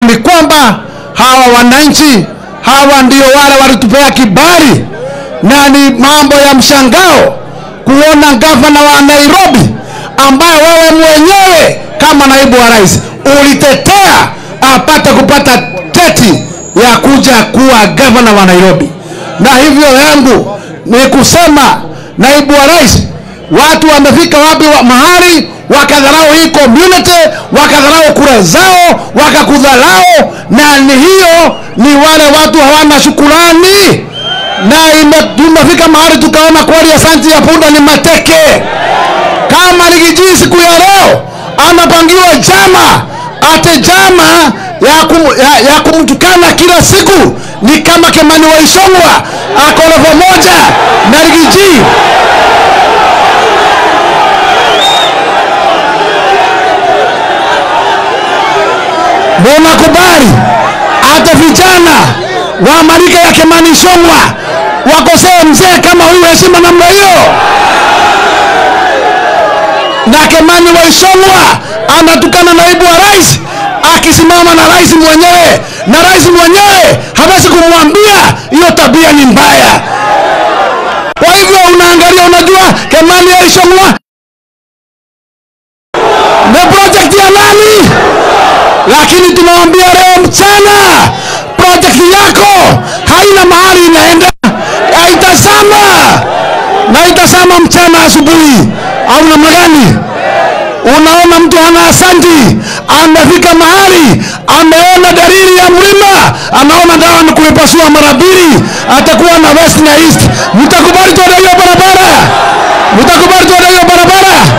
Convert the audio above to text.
ni kwamba hawa wananchi hawa ndio wale walitupea kibali, na ni mambo ya mshangao kuona gavana wa Nairobi ambaye wewe mwenyewe kama naibu wa rais ulitetea apate kupata teti ya kuja kuwa gavana wa Nairobi. Na hivyo yangu ni kusema, naibu wa rais, watu wamefika wapi wa mahali wakadharau hii community, wakadharau kura zao, wakakudharau, na ni hiyo ni wale watu hawana shukurani, na ime- tumefika mahali tukaona kweli asanti ya punda ni mateke. Kama Rigiji siku ya leo anapangiwa jama ate jama ya, kum, ya, ya kumtukana kila siku ni kama Kimani wa Ichung'wah ako level moja na Rigiji. Munakubali hata vijana wa marika ya Kimani Ichung'wah wakosee mzee kama huyu heshima namna hiyo? na Kimani wa Ichung'wah anatukana naibu wa rais akisimama na rais mwenyewe, na rais mwenyewe hawezi kumwambia hiyo tabia ni mbaya. Kwa hivyo unaangalia, unajua Kimani wa Ichung'wah ni project ya nani? Lakini tunawambia leo mchana, project yako haina mahali inaenda, haitazama na itasama mchana asubuhi, au namna gani? Unaona mtu hana asanti, amefika mahali ameona dalili ya mlima, anaona dawa ni kuipasua mara mbili, atakuwa na west na east. Mtakubali tuende hiyo barabara? Mtakubali tuende hiyo barabara?